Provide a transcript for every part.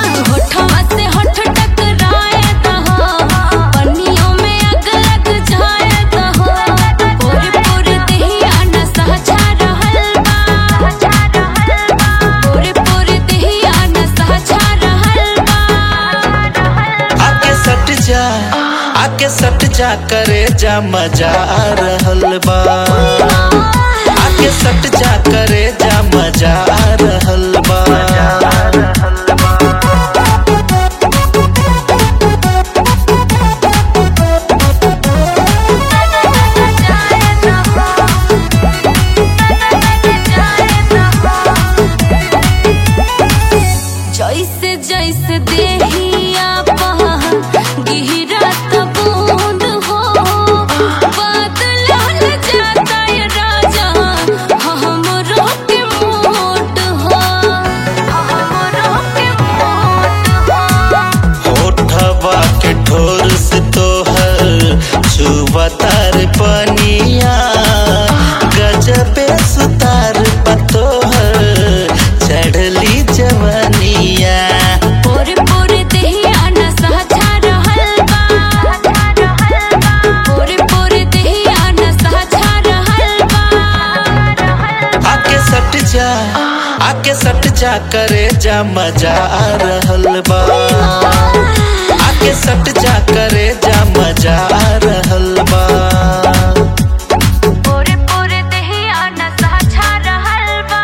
होठवा से होठ टकराए दहो पन्नियों में अग लग जाए दहो पूरे पूरे देहिया नशा छा रहल बा पूरे पूरे देहिया नशा छा रहल बा आके सट जा आके सट जा करे जा मजा आ रहल बा आके सट जा करे जा मजा आ रहल बा जैसे जैसे देहिया गिरत बूंद हो बदलल जाता ये राजा हमरो के मोट हो हमरो के मोट हो होठवा के ठोर से तोहर छुआ तार पनिया गजबे सुतार पतोहर चढ़ली जवनिया पूरे पूरे देहिया नशा छा रहल बा पूरे पूरे देहिया नशा छा रहल बा आके सट जा आके सट जा करे जा मजा आ रहल बा आके सट जा करे जा मजा आ रहल बा पूरे पूरे देहिया नशा छा रहल बा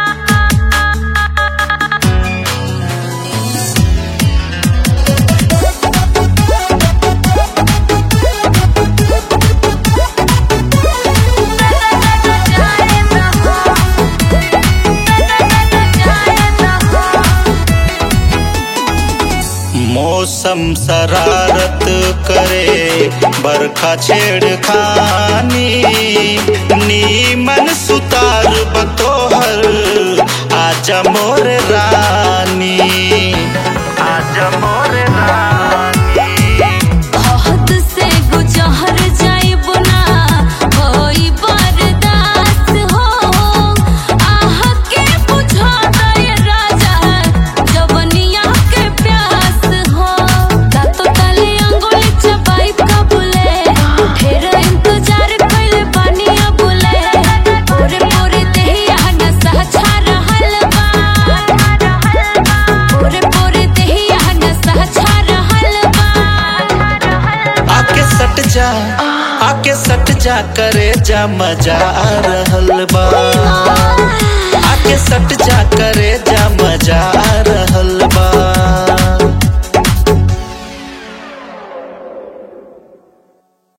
मौसम शरारत करे बरखा छेड़खानी नीमन सुतार बतोहर आजा मोर रानी आजा मोर रानी हद से गुजर जाइब ना होई बर्दाश्त हो आह के बुझा दे राजा जवनिया के प्यास हो दातो तले अंगुली चबाई कबूले ढेर इंतजार कइले बानी अबुले पूरे पूरे देहिया नशा छा रहल बा पूरे पूरे देहिया नशा छा रहल बा आके सट जा आके सट जा करे जा मजा आ रहल बा आके सट